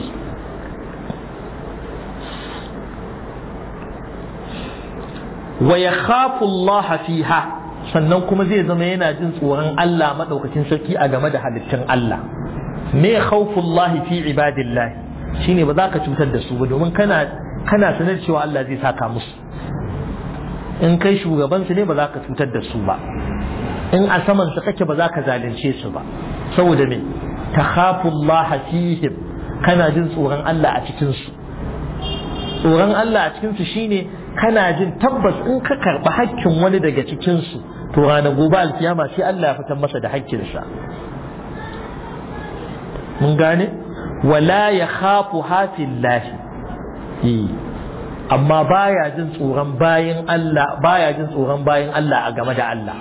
wa yakhafu Allah fiha sannan kuma zai zama yana jin tsoron Allah madaukakin sarki a game da halittun Allah me khawfullahi fi ibadillah shine ba za ka cutar da su ba domin kana kana sanar cewa Allah zai saka musu in kai shugaban su ne ba za ka cutar da su ba in a saman su kake ba za ka zalunce su ba saboda me takhafullaha fihim kana jin tsoron Allah a cikin su tsoron Allah a cikin su shine kana jin tabbas in ka karɓi hakkin wani daga cikin su to ranar gobe alkiyama sai Allah ya fitar masa da hakkinsa mun gane wala ya khafu hafillahi amma baya jin tsoron bayan Allah baya jin tsoron bayan Allah a game da Allah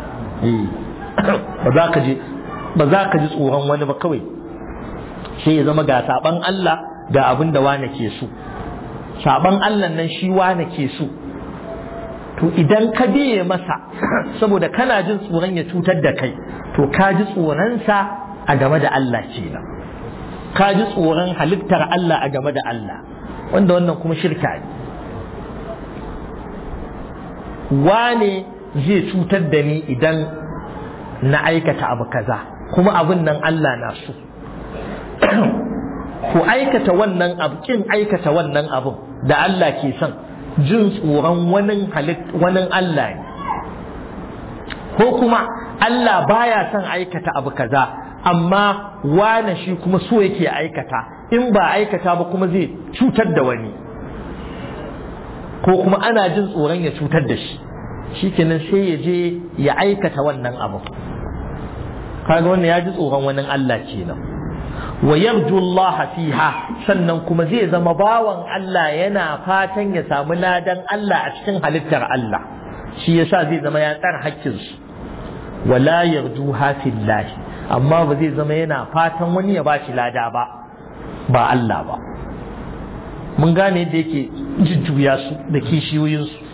ba za ka ji ba za ka ji tsoron wani ba kawai sai ya zama ga saban Allah ga abin da wane ke so saban Allah nan shi wane ke so to idan ka biye masa saboda kana jin tsoron ya cutar da kai to ka ji tsoronsa a game da Allah kenan ka ji tsoron halittar Allah a game da Allah wanda wannan kuma shirka ne wane zai cutar da ni idan na aikata abu kaza kuma abin nan Allah na so ku aikata wannan abu kin aikata wannan abun da Allah ke son jin tsoron wani wani Allah ne ko kuma Allah baya son aikata abu kaza amma wane shi kuma so yake aikata in ba aikata ba kuma zai cutar da wani ko kuma ana jin tsoron ya cutar da shi shikenan sai ya je ya aikata wannan abu kaga wannan ya ji tsoron wani Allah kenan wa yarju Allah fiha sannan kuma zai zama bawan Allah yana fatan ya samu ladan Allah a cikin halittar Allah shi yasa zai zama ya tsara hakkin su wala yarju hafillah amma ba zai zama yana fatan wani ya bashi lada ba ba Allah ba mun gane da yake jujjuya su da kishiyoyin su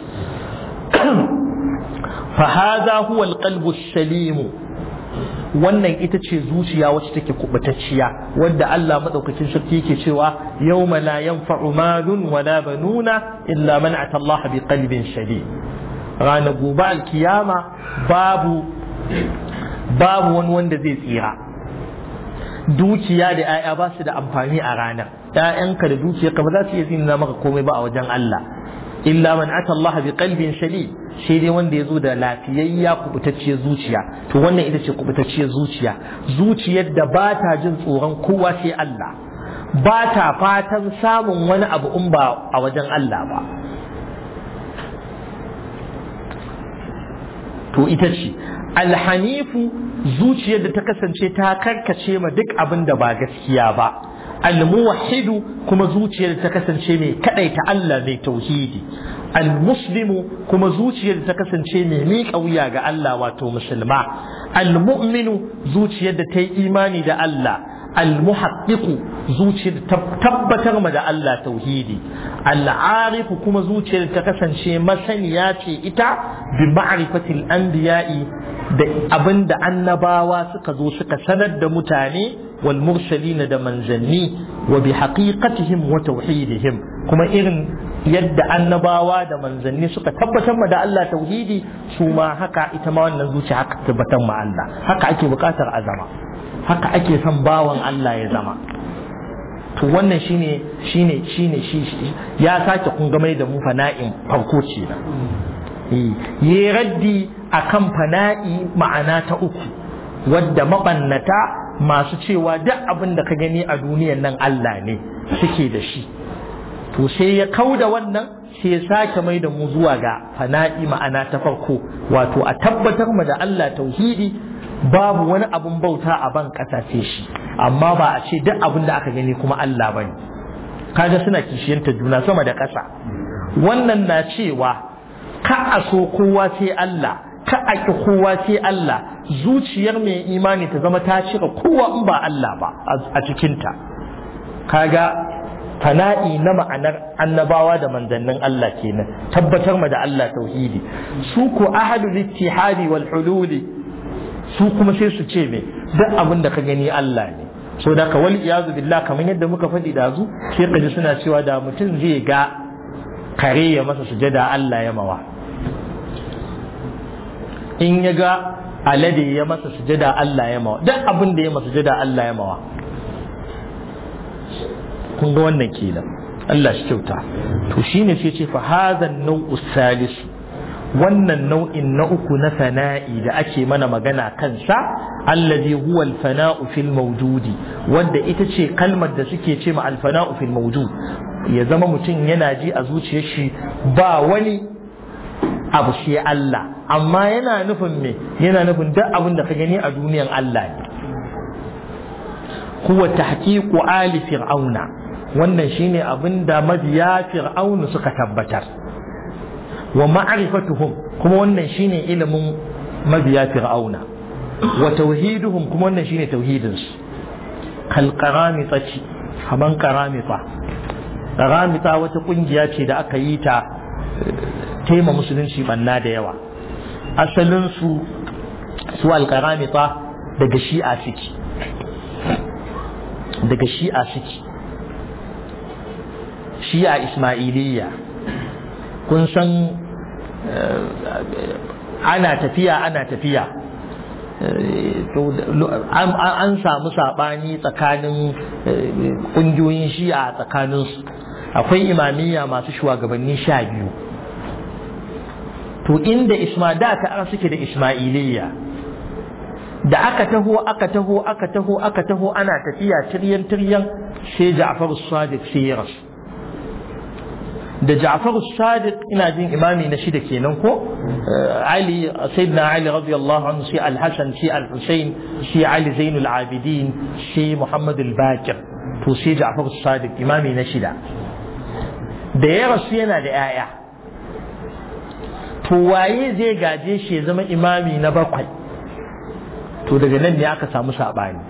fa hadha huwa alqalbu salimu wannan ita ce zuciya wacce take kubutacciya wadda Allah madaukakin sarki yake cewa yawma la yanfa'u malun wala banuna illa man ata Allah bi qalbin shadid ranar gobe alkiyama babu babu wani wanda zai tsira dukiya da 'ya'ya ba su da amfani a ranar 'ya'yanka da dukiyarka ba za su iya zina maka komai ba a wajen Allah illa man ata Allah bi qalbin shadid sai dai wanda ya zo da lafiyayya kubutacciyar zuciya to wannan ita ce kubutacciyar zuciya zuciyar da ba ta jin tsoron kowa sai Allah ba ta fatan samun wani abu in ba a wajen Allah ba to ita ce alhanifu zuciyar da ta kasance ta karkace ma duk abin da ba gaskiya ba almuwahhidu kuma zuciyar da ta kasance mai kadaita Allah mai tauhidi almuslimu kuma zuciyar da ta kasance mai miƙa wuya ga Allah wato musulma almu'minu zuciyar da ta yi imani da Allah almuhaqqiqu zuciyar da tabbatar ma da Allah tauhidi al'arifu kuma zuciyar da ta kasance masaniya ce ita bi ma'rifatil anbiya'i da abinda annabawa suka zo suka sanar da mutane wal mursalina da manzanni wa bi haqiqatihim wa tauhidihim kuma irin yadda annabawa da manzanni suka tabbatar ma da Allah tauhidi su ma haka ita ma wannan zuciya haka tabbatar ma Allah haka ake bukatar a zama haka ake son bawan Allah ya zama to wannan shine shine shine shi ya sake kun gamai da mu fana'in farko ce na yi raddi akan fana'i ma'ana ta uku wadda mabannata masu cewa duk abin da ka gani a duniyan nan Allah ne suke da shi to sai ya kau da wannan sai ya sake mai da mu zuwa ga fana'i ma'ana ta farko wato a tabbatar mu da Allah tauhidi babu wani abun bauta a ban ƙasa sai shi amma ba a ce duk abin da aka gani kuma Allah bane kaga suna kishiyanta juna sama da ƙasa wannan na cewa ka a so kowa sai Allah ka a ki kowa sai Allah zuciyar mai imani ta zama ta cire kowa in ba Allah ba a cikinta kaga fana'i na ma'anar annabawa da manzannin Allah kenan tabbatar ma da Allah tauhidi su ko ahadul ittihadi wal hululi su kuma sai su ce me duk abin da ka gani Allah ne so da ka wal iyazu billah kamar yadda muka faɗi da zu sai ka ji suna cewa da mutum zai ga kare ya masa sujada Allah ya mawa in ya ga alade ya masa sujada Allah ya mawa duk abin da ya masa sujada Allah ya mawa kun ga wannan kenan Allah shi kyauta to shine sai ce fa hadhan nau'u salis wannan nau'in na uku na fana'i da ake mana magana kansa allazi huwa al-fana'u fil mawjudi wanda ita ce kalmar da suke ce ma al-fana'u fil mawjud ya zama mutum yana ji a zuciyar shi ba wani abu sai Allah amma yana nufin me yana nufin duk abin da ka gani a duniyan Allah ne huwa tahqiqu ali fir'auna wannan shine abin da mabiya fir'aunu suka tabbatar wa ma'rifatuhum kuma wannan shine ilimin mabiya fir'auna wa tauhiduhum kuma wannan shine tauhidin su kal qaramita ci kaman qaramita qaramita wata kungiya ce da aka yi ta taima musulunci banna da yawa asalin su su al qaramita daga shi'a suke daga shi'a suke shi'a ismailiyya kun san ana tafiya ana tafiya an samu saɓani tsakanin ƙungiyoyin shi'a a tsakaninsu akwai imamiyya masu shugabanni sha biyu to inda isma da ta suke da ismailiyya da aka taho aka taho aka taho aka taho ana tafiya tiryan tiryan sai Ja'far Sadiq sai ya rasu da Ja'far Sadiq ina jin imami na shida kenan ko Ali Sayyidina Ali radiyallahu anhu sai Al-Hasan sai Al-Husayn sai Ali Zainul Abidin sai Muhammad Al-Baqir to sai Ja'far Sadiq imami na shida da ya rasu yana da 'ya'ya to waye zai gaje shi ya zama imami na bakwai to daga nan ne aka samu saɓani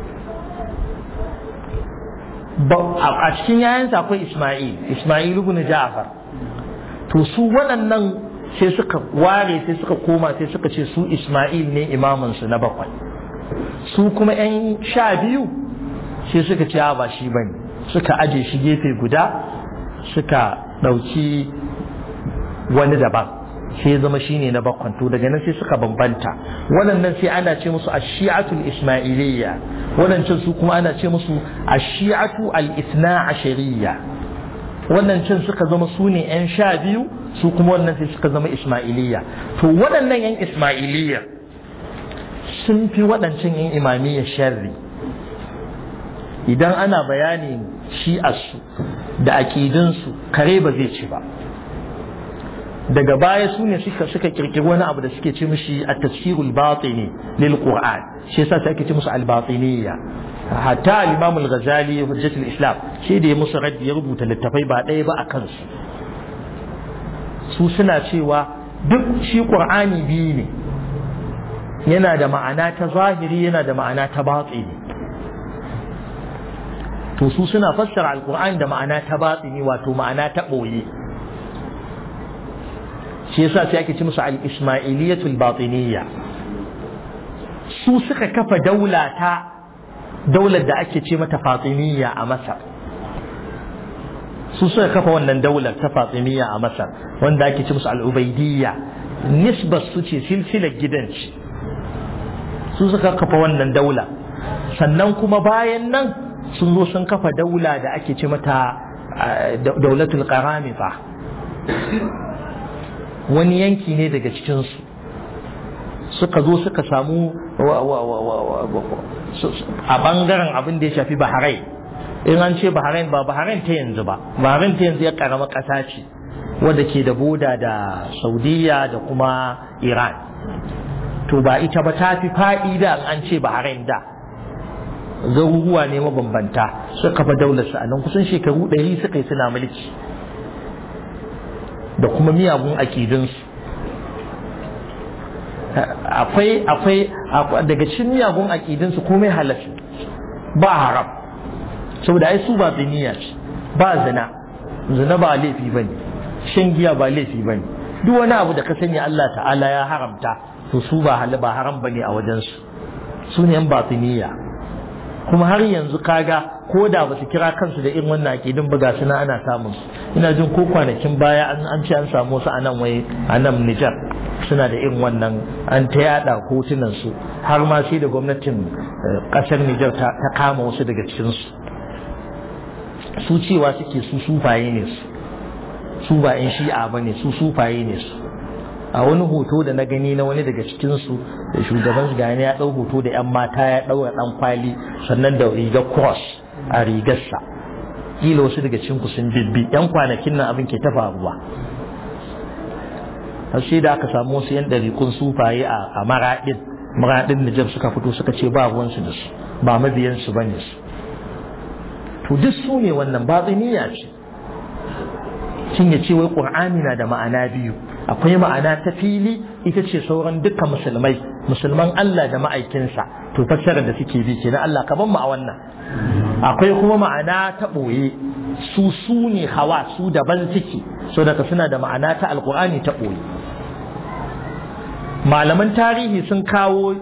a cikin yayansa akwai ismail ismail ibn ja'far to su waɗannan sai suka ware sai suka koma sai suka ce su ismail ne imamansu na bakwai su kuma 'yan sha biyu sai suka ce ba shi bane suka aje shi gefe guda suka ɗauki wani daban sai zama shine na bakwan to daga nan sai suka bambanta waɗannan sai ana ce musu ashi'atul ismailiyya waɗancan su kuma ana ce musu ashi'atu al-ithna ashariyya waɗancan suka zama su ne yan sha biyu su kuma wannan sai suka zama ismailiyya to waɗannan yan ismailiyya sun fi waɗancan yan imamiyya sharri idan ana bayanin shi'arsu da aƙidinsu kare ba zai ci ba daga baya su ne suka suka kirkiri wani abu da suke ce mishi a tafsirul batini lil qur'an shi yasa sai ake ce musu al batiniyya hatta al imam al ghazali hujjatul islam shi da ya musu raddi ya rubuta littafai ba ɗaya ba a kansu su suna cewa duk shi qur'ani biyu ne yana da ma'ana ta zahiri yana da ma'ana ta batini to su suna fassara alqur'ani da ma'ana ta batini wato ma'ana ta ɓoye shi yasa sai ake ci musu al-ismailiyatul batiniyya su suka kafa daula ta daular da ake ce mata fatimiyya a masar su suka kafa wannan daular ta fatimiyya a masar wanda ake ce musu al-ubaidiyya nisbar su ce silsilar gidan ce su suka kafa wannan daula sannan kuma bayan nan sun zo sun kafa daula da ake ce mata daulatul qaramita wani yanki ne daga cikinsu suka zo suka samu a bangaren abin da ya shafi bahrain in an ce bahrain ba bahrain ta yanzu ba bahrain ta yanzu ya karama ƙasa ce wadda ke da boda da saudiya da kuma iran to ba ita ba ta fi fa'ida an ce bahrain da garuruwa ne mabambanta suka fa daular su a nan kusan shekaru ɗari suka yi suna mulki da kuma miyagun akidunsu akwai akwai daga cikin miyagun akidunsu komai halatta ba haram saboda ai su ba ziniya ce ba zina zina ba laifi ba ne shan giya ba laifi ba ne duk wani abu da ka sani Allah ta'ala ya haramta to su ba hal ba haram ba ne a wajensu su ne yan batiniya kuma har yanzu kaga ko da ba su kira kansu da irin wannan akidin ba ga suna ana samun su ina jin ko kwanakin baya an ce an samu su a nan wai a nan Nijar suna da irin wannan an ta yada hotunan su har ma sai da gwamnatin kasar Nijar ta kama wasu daga cikin su su cewa suke su sufaye ne su su ba in shi'a bane su sufaye ne su a wani hoto da na gani na wani daga cikinsu da shugaban su gani ya ɗau hoto da 'yan mata ya ɗaura ɗan kwali sannan da rigar cross a rigarsa kila wasu daga cikinku sun bibbi 'yan kwanakin nan abin ke ta faruwa har sai da aka samu wasu 'yan ɗarikun sufaye a maraɗin maraɗin Nijar suka fito suka ce ba ruwansu da su ba mabiyansu ba ne su to duk su ne wannan batsiniya ce shin ya ce wai ƙur'ani na da ma'ana biyu akwai ma'ana ta fili ita ce sauran dukkan musulmai musulman Allah da ma'aikinsa to fassarar da suke bi kenan Allah ka ban mu a wannan akwai kuma ma'ana ta ɓoye su su ne hawa su daban suke so daga suna da ma'ana ta alƙur'ani ta ɓoye malaman tarihi sun kawo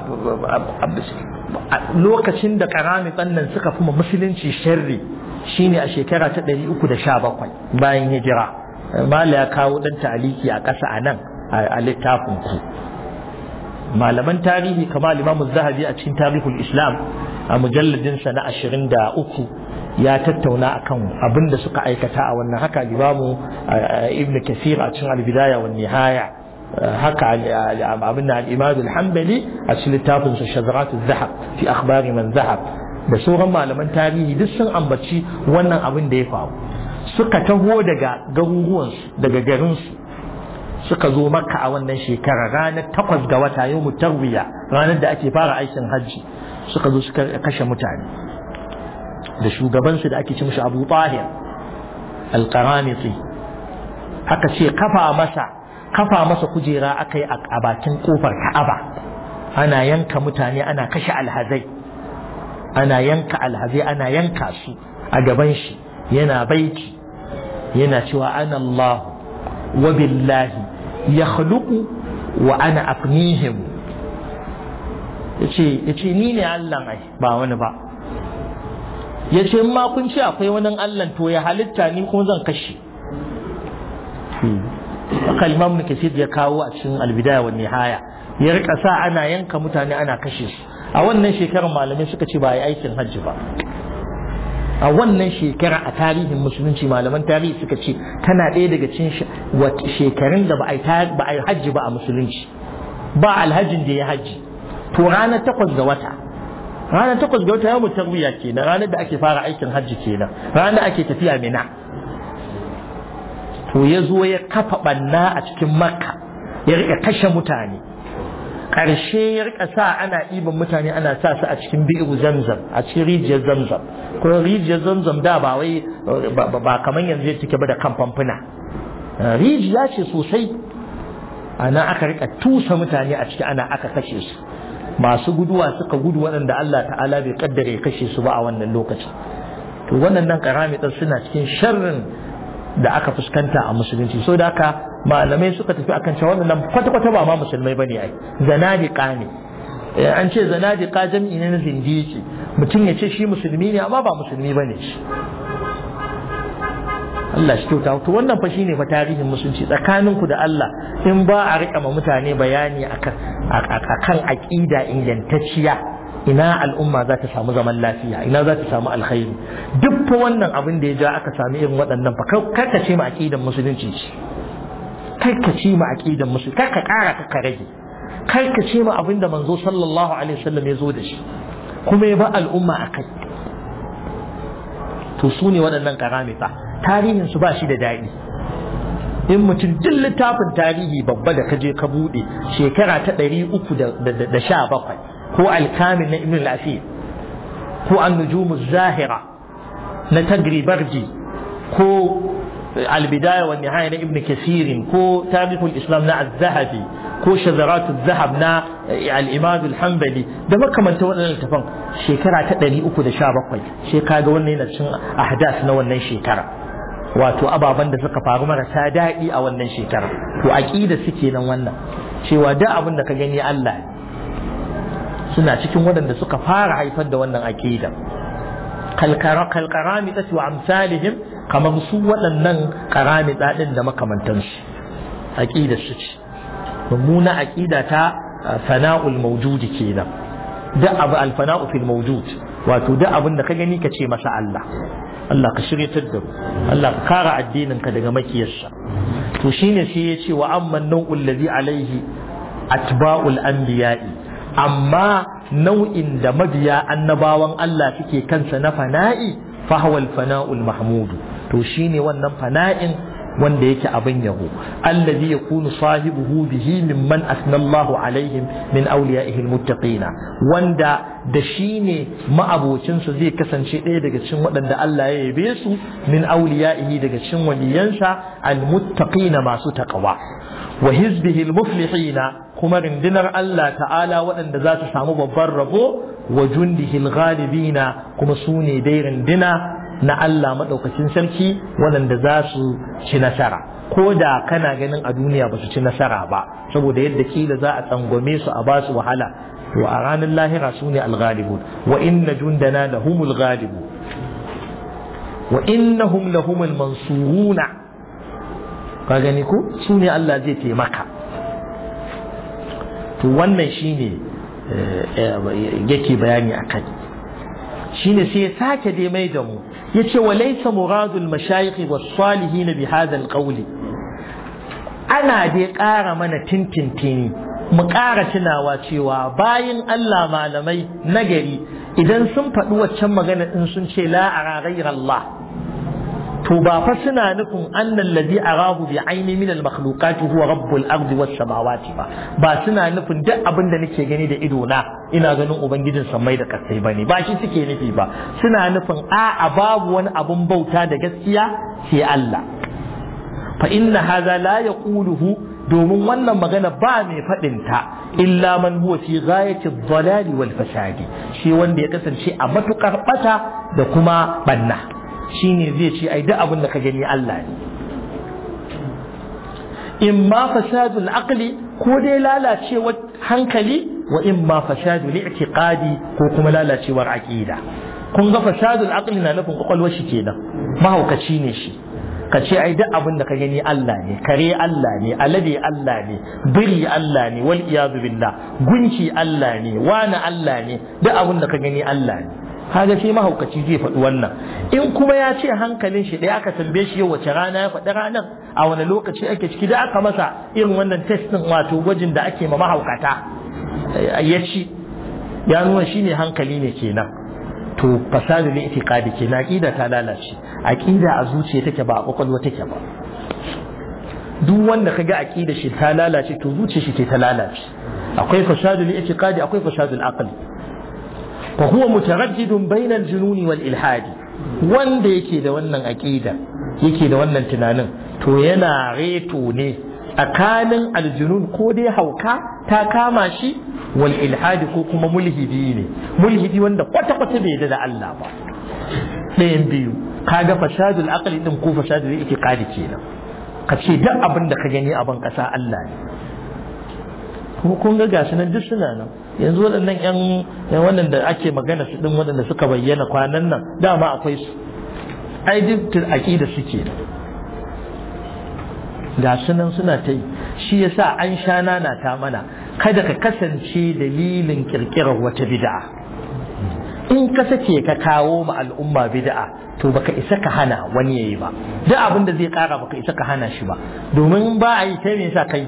lokacin da karami tsannan suka fi musulunci sharri shine a shekara ta 317 bayan hijira mala ya kawo dan taliki a ƙasa a nan a littafin ku malaman tarihi kamar limamu zahabi a cikin tarihul islam a mujalladin sa na 23 ya tattauna akan abin da suka aikata a wannan haka limamu ibn kasir a cikin albidaya wa nihaya haka abin da al-imam al-hanbali a cikin littafin sa shazrat az-zahab fi akhbari man zahab da sauran malaman tarihi duk sun ambaci wannan abin da ya faru suka taho daga garuruwansu daga garinsu suka zo makka a wannan shekara ranar takwas ga wata yau mutarwiya ranar da ake fara aikin hajji suka zo suka kashe mutane da shugabansu da ake ci mushi abu tahir alkaramiti haka ce kafa masa kafa masa kujera aka yi a bakin kofar ka'aba ana yanka mutane ana kashe alhazai ana yanka alhazai ana yanka su a gaban shi yana baiti yana cewa ana Allah wa billahi ya wa ana afnihim ya ce ni ne Allah ai ba wani ba ya ce ma kun ce akwai wani Allah to ya halitta ni kuma zan kashe kalmar mu kasir ya kawo a cikin albidaya wa nihaya ya rika sa ana yanka mutane ana kashe su a wannan shekarar malamai suka ce ba a yi aikin hajji ba a wannan shekara a tarihin musulunci malaman tarihi suka ce tana ɗaya daga cikin shekarun da ba a yi hajji ba a musulunci ba alhajin da ya hajji to ranar takwas ga wata ranar takwas ga wata yawon tarwiya kenan ranar da ake fara aikin hajji kenan ranar ake tafiya mina to ya zo ya kafa ɓanna a cikin makka ya rika kashe mutane ƙarshe ya rika sa ana ɗiban mutane ana sa su a cikin bi'u zamzam a cikin rijiyar zamzam ko rijiyar zamzam da ba wai ba kamar yanzu take ba da kan famfuna rijiya ce sosai ana aka rika tusa mutane a ciki ana aka kashe su masu guduwa suka gudu waɗanda Allah ta'ala bai kaddare ya kashe su ba a wannan lokacin to waɗannan karamitar suna cikin sharrin da aka fuskanta a musulunci so da haka malamai suka tafi akan cewa wannan kwata-kwata ba ma musulmai bane ai zanadiqa ne an ce zanadiqa jam'i ne na zindiki mutum ya ce shi musulmi ne amma ba musulmi bane shi Allah shi kyauta to wannan fa shine fa tarihin musulunci tsakaninku da Allah in ba a rika ma mutane bayani akan akan aqida ingantacciya ina al'umma za ta samu zaman lafiya ina za ta samu alkhairi duk fa wannan abin da ya ja aka sami irin waɗannan fa karka ce ma aqidan musulunci ce karka ce ma aqidan musulunci karka ƙara ka rage karka ce ma abin da manzo sallallahu alaihi wasallam ya zo da shi kuma ya ba al'umma akai to su ne waɗannan karamita tarihin su ba shi da daɗi in mutum duk littafin tarihi babba da kaje ka buɗe shekara ta ɗari uku da sha bakwai ko alkamin na ibn al-asir ko an-nujum zahira na tagribarji ko al-bidaya wa nihaya na ibn kasir ko tarihul islam na az-zahabi ko shazarat az-zahab na al-imam al-hanbali da makamanta waɗannan littafan shekara ta 317 sai kaga wannan yana cin ahdas na wannan shekara wato ababen da suka faru marasa daɗi a wannan shekara to aqida suke nan wannan cewa da abin da ka gani Allah ne suna cikin waɗanda suka fara haifar da wannan aƙida kalkarami ta wa amsalihim kamar su waɗannan karami ɗaɗin da makamantansu aƙida su ce mummuna aƙida ta fana'ul mawjudi kenan da abu alfana'u fil mawjud wato da abin da ka gani ka ce masa Allah Allah ka shiryatar da mu Allah ka kara addinin ka daga makiyarsa to shine sai ya ce wa amman nau'ul ladhi alaihi atba'ul anbiya'i amma nau'in da mabiya annabawan Allah suke kansa na fana'i fahwal fana'ul mahmudu to shine wannan fana'in wanda yake abin yabo allazi yakunu sahibuhu bihi mimman asnallahu alaihim min awliya'ihi almuttaqina wanda da shine ma'abocin su zai kasance ɗaya daga cikin waɗanda Allah ya yabe su min awliya'ihi daga cikin waliyansa almuttaqina masu taqwa wa hizbihi almuflihina kuma rindinar Allah ta'ala waɗanda za su samu babban rabo wa jundihil ghalibina kuma su ne dai rindina na Allah maɗaukacin sarki waɗanda za su ci nasara ko da kana ganin a duniya ba su ci nasara ba saboda yadda kila za a tsangwame su a ba su wahala to a ranar lahira su ne alghalibun wa inna jundana lahumul ghalibu wa innahum lahumul mansuruna ka gani ko su ne Allah zai taimaka to wannan shine yake bayani a kai shine sai ya sake dai mai da mu yace wa laysa muradul mashayikh was salihin bi hadha al ana dai ƙara mana tintintini mu ƙara tunawa cewa bayan Allah malamai nagari idan sun faɗi waccan magana in sun ce la a Allah to ba fa suna nufin annal ladhi arahu bi aini min al makhluqati huwa rabbul ardi was samawati ba ba suna nufin duk abin da nake gani da ido na ina ganin ubangijin samai da kasai bane ba shi suke nufi ba suna nufin a a babu wani abun bauta da gaskiya sai Allah fa inna hadha la yaquluhu domin wannan magana ba mai faɗin ta illa man huwa fi ghayati dhalali wal fasadi shi wanda ya kasance a matukar bata da kuma banna shine zai ce ai duk abin da ka gani Allah ne in ma fasadul aqli ko dai lalacewar hankali wa in ma fasadul i'tiqadi ko kuma lalacewar aqida kun ga fasadul aqli na nufin kwakwalwar shi kenan mahaukaci ne shi ka ce ai duk abin da ka gani Allah ne kare Allah ne alade Allah ne biri Allah ne wal iyadu billah gunki Allah ne wani Allah ne duk abin da ka gani Allah ne kaga shi mahaukaci zai faɗi wannan in kuma ya ce hankalin shi ɗaya aka tambaye shi yau wace rana ya faɗi ranar a wani lokaci ake ciki da aka masa irin wannan testin wato gwajin da ake ma mahaukata ya ci ya nuna shi ne hankali ne kenan to fasadu ne itiqadi kenan aqida ta lalace aqida a zuciya take ba a kwakwalwa take ba duk wanda kaga aqida shi ta lalace to zuciya shi ke ta lalace akwai fasadu ne itiqadi akwai fasadu al-aqli فهو متردد بين الجنون والإلحاد wanda yake da wannan aƙida yake da wannan tunanin to yana reto ne tsakanin aljunun ko dai hauka ta kama shi wal ilhadi ko kuma mulhidi ne mulhidi wanda kwata kwata bai da Allah ba ɗayan biyu kaga fasadul aqli din ko fasadul itiqadi kenan ka ce duk abin da ka gani a ban ƙasa Allah ne kuma kun ga gashi nan duk suna nan yanzu waɗannan yan wannan da ake magana su ɗin waɗanda suka bayyana kwanan nan dama akwai su ai duk aƙida suke ga su nan suna ta yi shi yasa an sha nana ta mana kada ka kasance dalilin kirkirar wata bid'a in ka sake ka kawo ma al'umma bid'a to baka isa ka hana wani yayi ba duk abin da zai kara baka isa ka hana shi ba domin ba a yi kai me yasa kai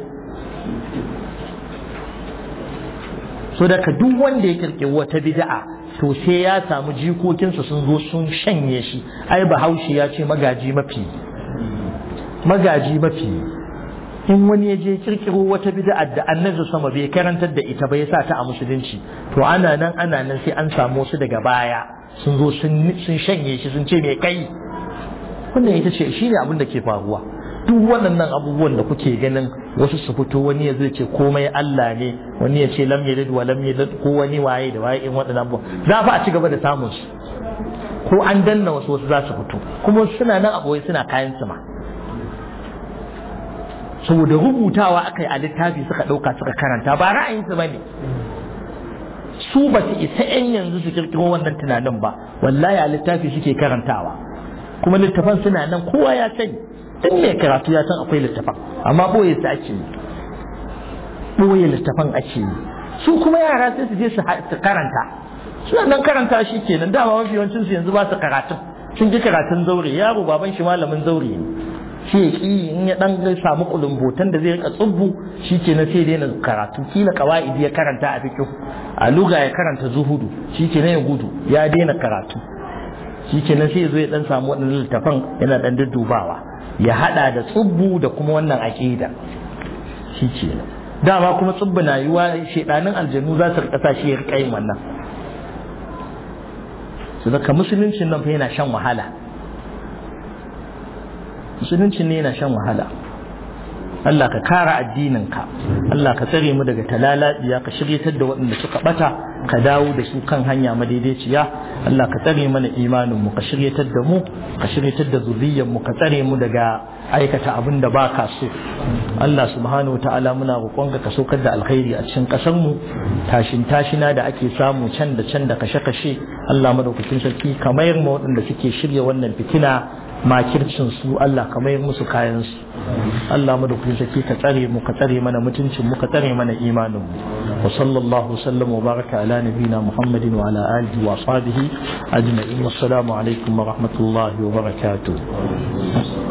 so daga duk wanda ya kirkiri wata bid'a to sai ya samu jikokinsa sun zo sun shanye shi ai bahaushe ya ce magaji mafi magaji mafi in wani ya je kirkiro wata bid'a da annabi sama bai karantar da ita ba ya sa ta a musulunci to ana nan ana nan sai an samu su daga baya sun zo sun shanye shi sun ce me kai wannan ita ce shine abin da ke faruwa duk waɗannan abubuwan da kuke ganin wasu su fito wani ya zai ce komai Allah ne wani ya ce lam yalid wa lam yalid ko wani waye da waye in waɗannan abubuwan za fa a ci gaba da samun su ko an danna wasu wasu za su fito kuma suna nan a boye suna kayan su ma saboda rubutawa aka yi a littafi suka ɗauka suka karanta ba ra'ayinsu ba ne su ba su isa 'yan yanzu su kirkiro wannan tunanin ba wallahi a littafi suke karantawa kuma littafan suna nan kowa ya sani duk mai karatu ya san akwai littafan amma ɓoye su ake yi ɓoye littafan ake yi su kuma yara sai su je su karanta suna nan karanta shi kenan dama mafi yawancin su yanzu ba su karatun sun ji karatun zaure yaro baban shi malamin zaure ne shi ya ƙi in ya ɗan samu kulumbotan da zai rika tsubbu shi ke na sai daina karatu kila kawa'idi ya karanta a fikin a luga ya karanta zuhudu shi ke ya gudu ya daina karatu shi ke nan sai ya zo ya ɗan samu waɗannan littafan yana ɗan duddubawa ya haɗa da tsubbu da kuma wannan aƙida shi ke nan dama kuma tsubbu na yiwa shaidanin aljanu za su rika shi ya rika yin wannan su daga musuluncin nan fa yana shan wahala musulunci ne yana shan wahala Allah ka kara addininka Allah ka tsare mu daga talalabiya ka shiryatar da waɗanda suka bata ka dawo da su kan hanya madaidaiciya Allah ka tsare mana imanin mu ka shiryatar da mu ka shiryatar da zuriyar mu ka tsare mu daga aikata abin da ba ka so Allah subhanahu ta'ala muna roƙonka ka saukar da alkhairi a cikin ƙasar mu tashin tashina da ake samu can da can da kashe-kashe Allah madaukakin sarki kamar mu waɗanda suke shirya wannan fitina makircin su Allah ka mayar musu kayan su Allah mu da kun sake ka tsare mu ka tsare mana mutuncin mu ka tsare mana imanin mu wa sallallahu sallam wa baraka ala nabina Muhammadin wa ala alihi wa ashabihi ajma'in wassalamu alaikum wa rahmatullahi wa barakatuh